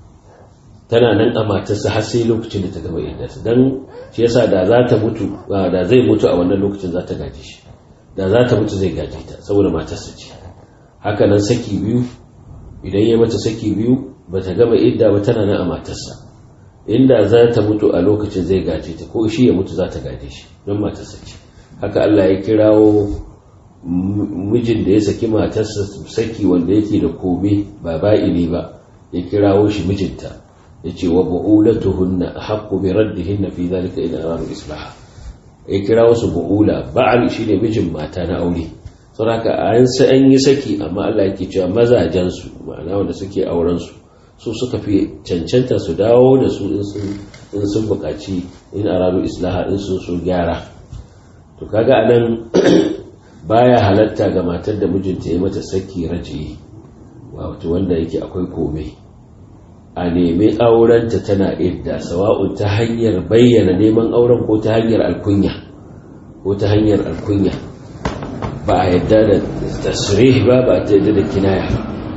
tana nan a matarsa har sai lokacin da ta gama idda don shi yasa da za ta mutu da zai mutu a wannan lokacin za ta gaji shi da za ta mutu zai gaji ta saboda matarsa ce haka nan saki biyu idan ya mata saki biyu ba ta gama idda ba tana nan a matarsa inda za ta mutu a lokacin zai gaje ta ko shi ya mutu za ta gaje shi don matarsa ce haka Allah ya kirawo mijin da ya saki matarsa saki wanda yake da kome ba ba'ini ba ya kirawo shi mijinta ya ce wa bu'ulatuhunna haqqu bi raddihinna fi zalika in aradu islaha ya kirawo su bu'ula ba'al shine mijin mata na aure saboda an sai an yi saki amma Allah yake cewa mazajen su ma'ana wanda suke auren su su suka fi cancanta su dawo da su in sun buƙaci in aradu islaha in sun so gyara to kaga anan baya halatta ga matar da mijinta ya mata saki raji wato wanda yake akwai kome a nemi aurenta tana idda sawa'un ta hanyar bayyana neman auren ko ta hanyar alkunya ko ta hanyar alkunya ba a yadda da tasrih ba ba ta yadda da kinaya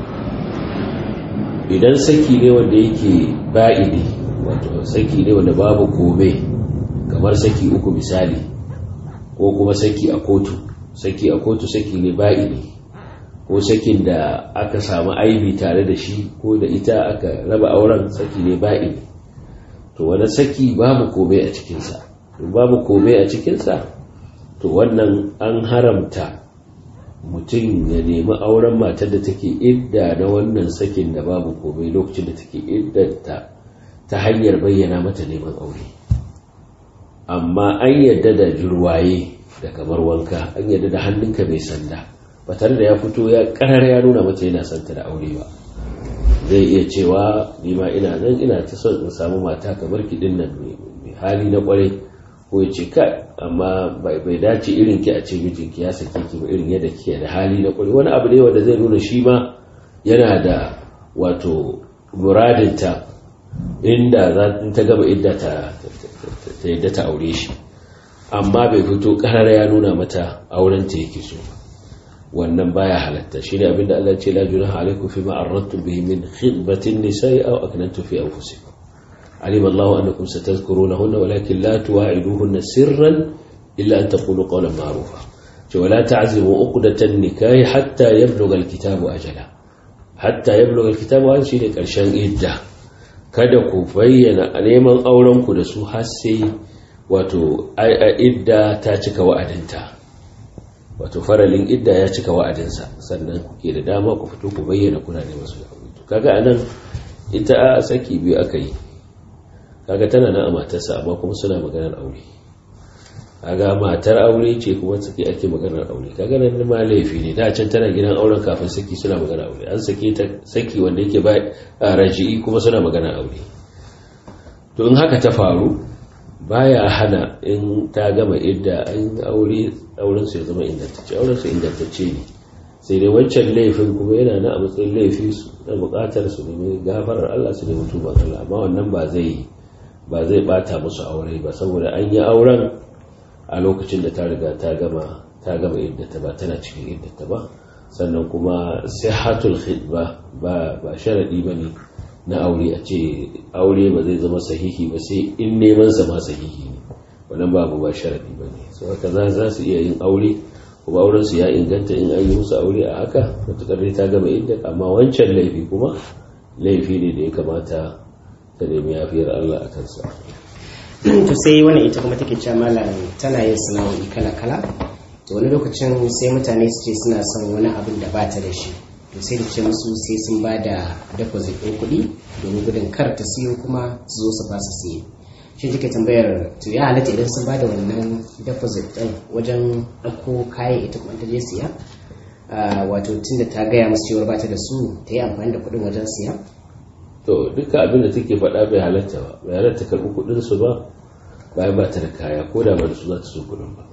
idan saki ne wanda yake ba'idi wato saki ne wanda babu kome kamar saki uku misali ko kuma saki a kotu saki a kotu saki ne ba'idi ko sakin da aka samu aibi tare da shi ko da ita aka raba auren saki ne ba'idi to wani saki babu kome a cikinsa babu kome a cikinsa to wannan an haramta mutum ya nemi auren matar da take idda na wannan sakin da babu komai lokacin da take iddanta ta hanyar bayyana mata neman aure amma an yadda da jirwaye da kamar wanka an yadda da hannunka mai sanda ba tare da ya fito ya karar ya nuna mata yana santa da aure ba zai iya cewa nima ina nan ina ta son in samu mata kamar kiɗin nan mai hali na kwarai ko ya ce kai amma bai dace irin ki a ce mijinki ya sake ki ba irin yadda kike da hali na kwarai wani abu ne wanda zai nuna shi ma yana da wato muradinta inda za ta gaba idda ta yadda ta aure shi amma bai fito karara ya nuna mata auren ta yake so wannan baya halatta shine abinda Allah ya ce la junaha alaikum fi ma aradtum bihi min khidbatin nisa'i aw aknantum fi anfusikum علم الله أنكم ستذكرونهن ولكن لا تواعدوهن سرا إلا أن تقولوا قولا معروفا ولا تعزموا عقدة النكاح حتى يبلغ الكتاب أجله حتى يبلغ الكتاب هذا شيء ƙarshen idda kada ku bayyana neman aurenku da su har sai wato idda ta cika wa'adinta wato faralin idda ya cika wa'adinsa sannan kuke da dama ku fito ku bayyana kuna neman su kaga anan ita saki biyu aka yi kaga tana nan a matarsa amma kuma suna maganar aure kaga matar aure ce kuma saki ake maganar aure kaga nan ma laifi ne da can tana gidan auren kafin saki suna maganar aure an sake ta saki wanda yake ba raji'i kuma suna maganar aure to in haka ta faru baya hana in ta gama idda an aure auren su ya zama ingantacce auren su ingantacce ne sai dai wancan laifin kuma yana na a matsayin laifi na bukatar su nemi gafarar Allah su nemi tuban Allah amma wannan ba zai ba zai bata musu aure ba saboda an yi auren a lokacin da ta riga ta gama ta gama iddata ba tana cikin iddata ba sannan kuma sihatul khidba ba ba sharadi bane na aure a ce aure ba zai zama sahihi ba sai in neman sa ma sahihi ne wannan babu ba sharadi bane so haka za za su iya yin aure kuma auren su ya inganta in an yi musu aure a haka matukar ta gama iddat amma wancan laifi kuma laifi ne da ya kamata ta nemi yafiyar Allah a kansa. to sai wani ita kuma take cewa malam tana yin sana'o'i kala kala to wani lokacin sai mutane su ce suna son wani abin da ba ta da shi to sai da ce musu sai sun ba da deposit ɗin kuɗi domin gudun kar ta siyo kuma su zo su ba su siye shi take tambayar to ya halatta idan sun ba da wannan deposit ɗin wajen ɗauko kayan ita kuma ta je siya wato tunda ta gaya musu cewar ba ta da su ta yi amfani da kuɗin wajen siya to duka abin da take faɗa bai halatta ba bai halatta karɓi kuɗin su ba bayan ba ta da kaya ko da ba da su za ta so kuɗin ba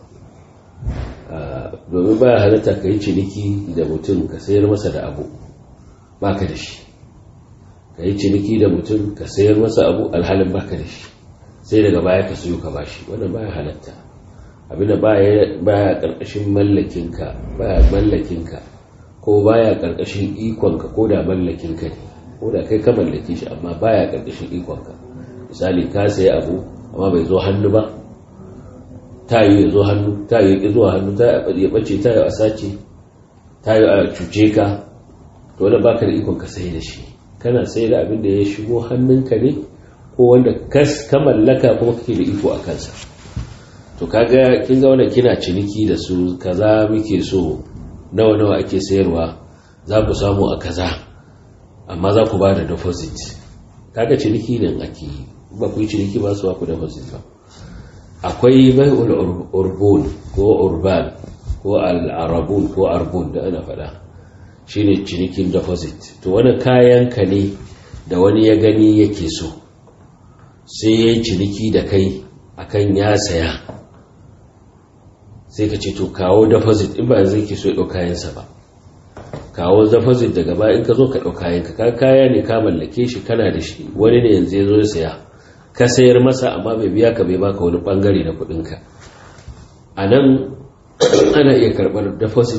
domin baya halatta ka yi ciniki da mutum ka sayar masa da abu baka da shi ka yi ciniki da mutum ka sayar masa abu alhalin baka da shi sai daga baya ka sayo ka bashi wannan baya halatta abinda baya karkashin mallakinka baya mallakinka ko baya karkashin ikonka ko da mallakinka ne ko da kai ka mallake shi amma baya karkashin ikonka misali ka sayi abu amma bai zo hannu ba ta yi ya zo hannu ta yi ya zuwa hannu ta ya bace ta yi a sace ta yi a cuce ka to wanda baka da ikon ka sai da shi kana sai da abin da ya shigo hannunka ne ko wanda ka mallaka kuma kake da iko a kansa to kaga kin ga wannan kina ciniki da su kaza muke so nawa nawa ake sayarwa za ku samu a kaza amma za ku ba da deposit kaga ciniki nan ake ba ku yi ciniki ba su ba ku deposit ba akwai bai'ul urbun ko urban ko al'arabun ko arbun da ana faɗa shine cinikin deposit to wani kayan ka ne da wani ya gani yake so sai ya yi ciniki da kai akan ya saya sai ka ce to kawo deposit in ba zai ke so ya kayansa ba kawo zafazin daga baya in ka zo ka ɗauka kayanka ka kaya ne ka mallake shi kana da shi wani ne yanzu ya zo ya saya ka sayar masa amma bai biya ka bai baka wani bangare na kuɗinka a nan ana iya karɓar deposit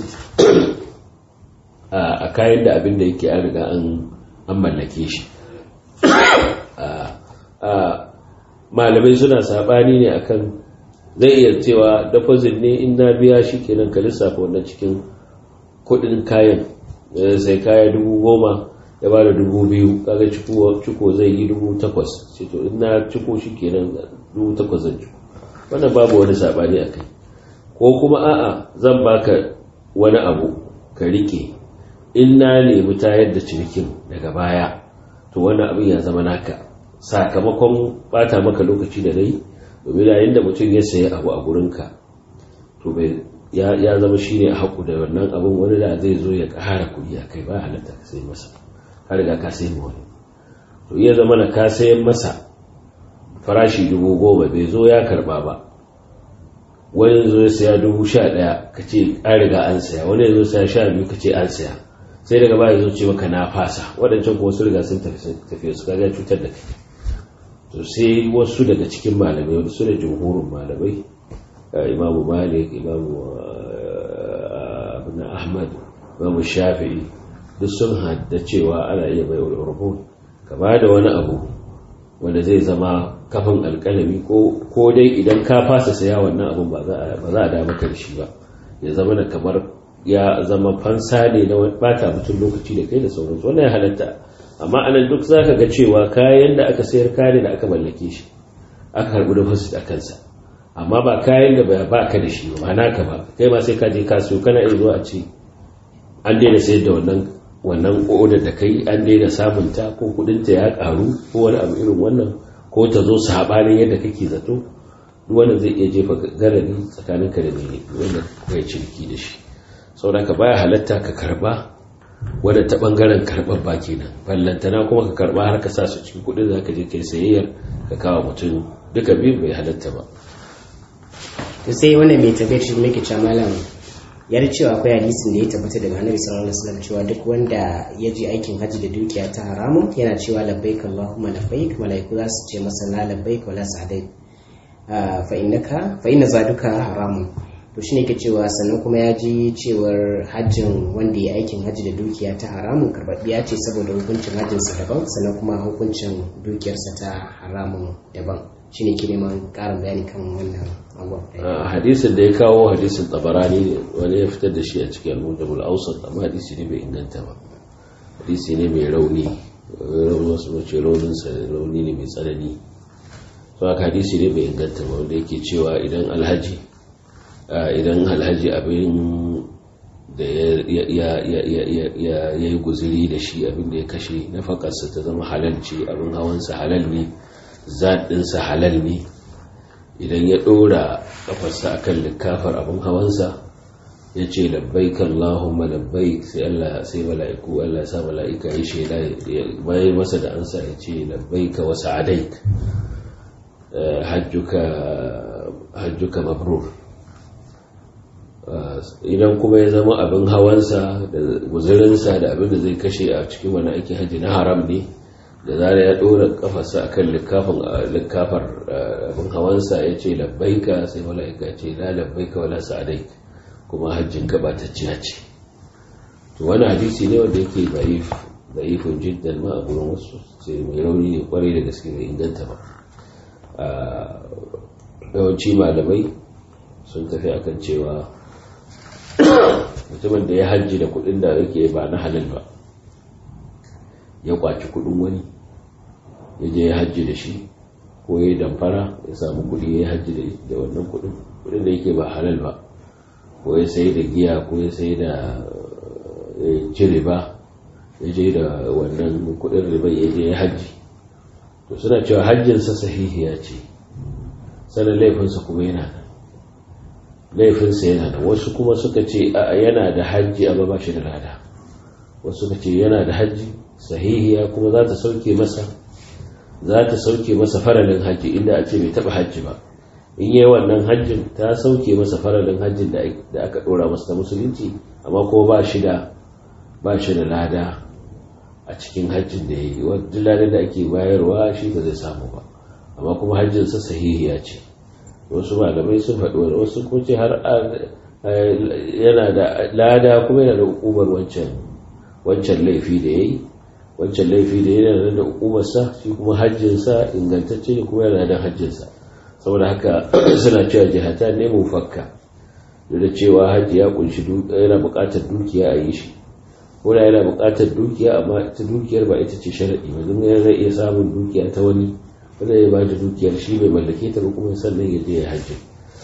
a kayan da abin da yake an riga an mallake shi malamai suna saɓani ne akan zai iya cewa deposit ne in na biya shi kenan ka lissafa wannan cikin kuɗin kayan sai kaya dubu goma ya ba da dubu biyu kaga ciko zai yi dubu takwas sai to in na ciko shi kenan dubu takwas zan ciko wannan babu wani saɓani a kai ko kuma a'a zan baka wani abu ka rike in na nemi tayar da cinikin daga baya to wannan abin ya zama naka sakamakon bata maka lokaci da dai domin yayin da mutum ya sayi abu a gurinka to bai ya zama shi ne a haƙu da wannan abin wani da zai zo ya ƙara kuɗi a kai ba halatta ka sai masa ka riga ka sai wani to iya zama na ka sayan masa farashi dubu goma bai zo ya karɓa ba wani zo ya saya dubu sha ɗaya ka ce an riga an saya wani ya zo saya sha biyu ka ce an saya sai daga baya zo ce maka na fasa waɗancan kuma su riga sun tafiya su kaga cutar da kai to sai wasu daga cikin malamai wasu da jumhurin malamai imamu malik imamu abin ahmad imamu shafi'i duk sun hadda cewa ana iya bai wa kama da wani abu wanda zai zama kafin alkalami ko dai idan ka fasa saya wannan abun ba za a dama karshe ba ya zama na kamar ya zama fansa ne na bata mutum lokaci da kai da sauransu wannan ya halatta amma anan duk za ka ga cewa kayan da aka sayar kare da aka mallake shi aka karbi da fasit a kansa amma ba kayan da ba ka da shi ba naka ba kai ma sai ka je ka siyo kana iya zuwa a ce an daina sayar da wannan wannan odar da kai an daina samun ta ko kudin ta ya karu ko wani abu irin wannan ko ta zo sabanin yadda kake zato duk wannan zai iya jefa garari tsakanin ka da mai wanda kai ciniki da shi saboda ka baya halatta ka karba wadda ta bangaren karɓar ba kenan ballantana kuma ka karɓa har ka sa su cikin kuɗin za ka je kai sayayyar ka kawo mutum duka biyu bai halatta ba to sai wannan mai tabbayar shi muke cewa malam ya da cewa akwai hadisin da ya tabbata daga annabi sallallahu alaihi wasallam cewa duk wanda ya je aikin hajji da dukiya ta haramun yana cewa labbaik allahumma labbaik malaiku za su ce masa la labbaik wala sa'daik fa innaka fa inna zaduka haramun to shine ke cewa sannan kuma ya ji cewar hajjin wanda ya aikin hajji da dukiya ta haramun karɓaɓɓiya ce saboda hukuncin hajjinsa daban sannan kuma hukuncin dukiyarsa ta haramun daban shine ke neman ƙarin bayani kan wannan abubuwa hadisin da ya kawo hadisin tabarani ne wani ya fitar da shi a cikin al-mujamul awsat amma hadisi ne bai inganta ba hadisi ne mai rauni rauni wasu mace rauninsa rauni ne mai tsanani to haka hadisi ne bai inganta ba wanda yake cewa idan alhaji idan alhaji abin da ya yi guziri da shi abin da ya kashe na fakarsa ta zama halal ce abin hawansa halal ne zaɗinsa halal ne idan ya ɗora ƙafarsa a kan likafar abin hawansa ya ce labbai kan lahumma labbai sai Allah sai mala'iku Allah sa mala'ika ya shaida bayan masa da ansa ya ce labbai ka wasu adaik hajjuka mabrur idan kuma ya zama abin hawansa da guzurinsa da abin da zai kashe a cikin wani aiki hajji na haram ne da zara ya ɗora kafarsa a kan likafar abin hawansa ya ce labbaika sai mala'ika ce la labbaika wala sa'adai kuma hajjin gabatacciya ce to wani hadisi ne wanda yake da'if da'ifun jiddan ma a gurin wasu sai mai rauni ne kwarai da gaske bai inganta ba yawanci malamai sun tafi akan cewa mutumin da ya hajji da kudin da yake ba na halal ba ya kwaci kudin wani ya je ya hajji da shi ko ya damfara ya samu kudi ya hajji da wannan kudin kudin da yake ba halal ba ko ya sai da giya ko ya sai da ci riba ya je da wannan kudin riba ya je ya hajji to suna cewa hajjinsa sahihiya ce sanan laifinsa kuma yana nan laifinsa yana da wasu kuma suka ce yana da hajji amma ba shi da lada wasu suka ce yana da hajji sahihiya kuma za ta sauke masa za ta sauke masa faralin hajji inda a ce bai taba hajji ba in yi wannan hajjin ta sauke masa faralin hajjin da aka dora masa ta musulunci amma kuma ba shi da ba shi da lada a cikin hajjin da ya yi wadda ladar da ake bayarwa shi ba zai samu ba amma kuma hajjinsa sahihiya ce wasu malamai sun faɗi wani wasu ko ce har yana da lada kuma yana da hukumar wancan wancan laifi da ya yi wancan laifi da yana da hukumarsa shi kuma hajjinsa ingantacce ne kuma yana da hajjinsa saboda haka suna cewa jihata ne mu fakka da cewa hajji ya kunshi yana buƙatar dukiya a yi shi ko da yana buƙatar dukiya amma ita dukiyar ba ita ce sharaɗi ba zama yana iya samun dukiya ta wani wanda ya ba da dukiyar shi bai mallake ta ba kuma sannan ya je ya hajji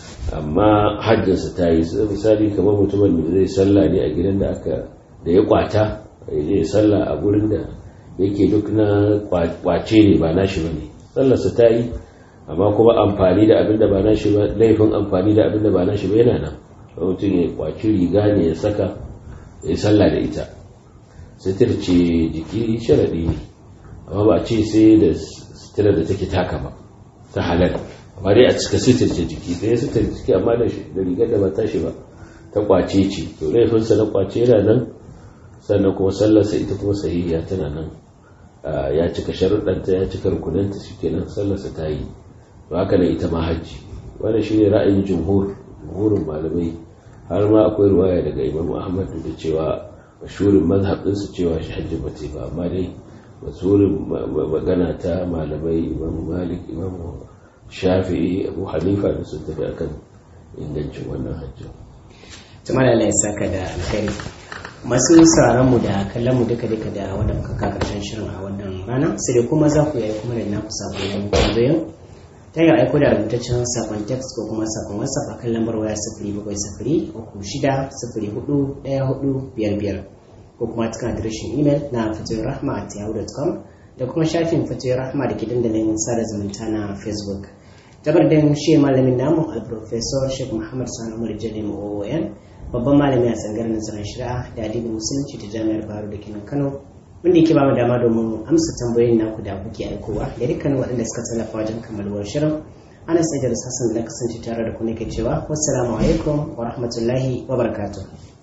amma hajjinsa ta yi misali kamar mutumin da zai sallah ne a gidan da aka da ya kwata ya je sallah a gurin da yake duk na kwace ne ba nashi ba ne sallarsa ta yi amma kuma amfani da abin da ba nashi ba laifin amfani da abin da ba nashi ba yana nan mutum ya kwaci riga ne ya saka ya sallah da ita sitir ce jiki sharaɗi ne amma ba ce sai da sitirar da take taka ba ta halal amma dai a cika sitir ce jiki sai sitir jiki amma da rigar da ba tashi ba ta kwace ce to laifinsa na kwace yana nan sannan kuma sallarsa ita kuma sahihiya tana nan ya cika sharuɗanta ya cika rukunanta shi kenan sallarsa ta yi to haka nan ita ma hajji wanda shi ne ra'ayin jumhur jumhurin malamai har ma akwai ruwaya daga imam ahmad da cewa mashhurin mazhab ɗinsu cewa shi hajji ba ta ba amma dai mashhurin magana ta malamai imam malik imam shafi'i abu hanifa da sun tafi akan ingancin wannan hajji tumar Allah ya saka da alkhairi masu sauraron mu da kallon mu duka duka da wanda muka ka karshen shirin a wannan rana sai dai kuma za ku yi kuma da naku sakonin tambayoyin ta yi aiko da rubutaccen sakon text ko kuma sakon whatsapp a kan lambar waya sifiri bakwai sifiri uku shida sifiri hudu ɗaya hudu biyar biyar ko kuma cikin adireshin imel na fatoyin rahma at yahoo.com da kuma shafin fatoyin rahma da ke dandalin sada zumunta na facebook tabardin shi malamin namu al-professor sheikh muhammad sani umar jalim oon babban malami a tsangar nazarin shari'a da adibin musulunci ta jami'ar baro da kenan kano wanda yake ba mu dama domin amsa tambayoyin naku da kuke aikowa da dukkanin waɗanda suka tallafa wajen kammaluwar shirin ana sai da hassan da kasance tare da ku ne ke cewa wassalamu alaikum wa rahmatullahi wa barakatuh